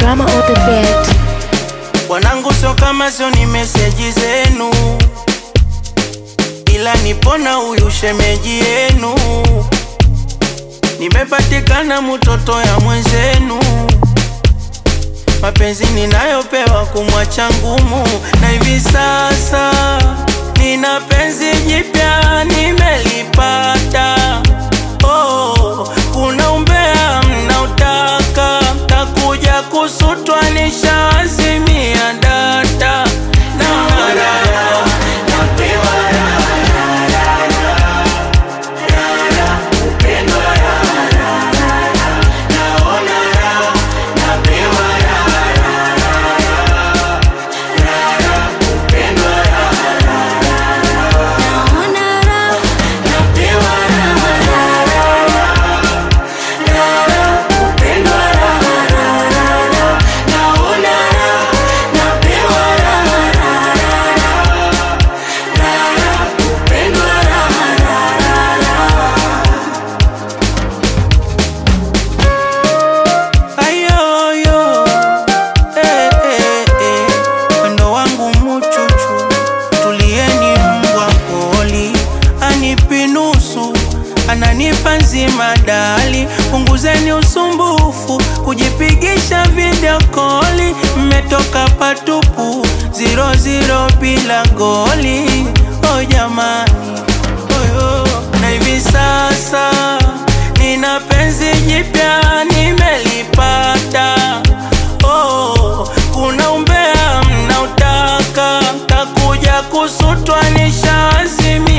drama on the beat. Wanangu sio kama sio ni meseji zenu, ila nipona huyu shemeji yenu. Nimepatikana mtoto ya mwenzenu, mapenzi ninayopewa kumwacha ngumu, na hivi sasa nina penzi jipya nimelipata. Oh, kuna umbea mnautaka, takuja kusutwa nishaazimia data na marara Ayoyo, eh, eh, eh, wendo wangu muchuchu, tulieni mbwa poli, anipi nusu, ananipa nzima dali, punguzeni usumbufu, kujipigisha video koli, mmetoka patupu, zero zero bila goli, oh jamani, oyo, na hivi sasa nina penzi jipya nimelipata. Oh, kuna umbea mnautaka, takuja kusutwa nishaazimia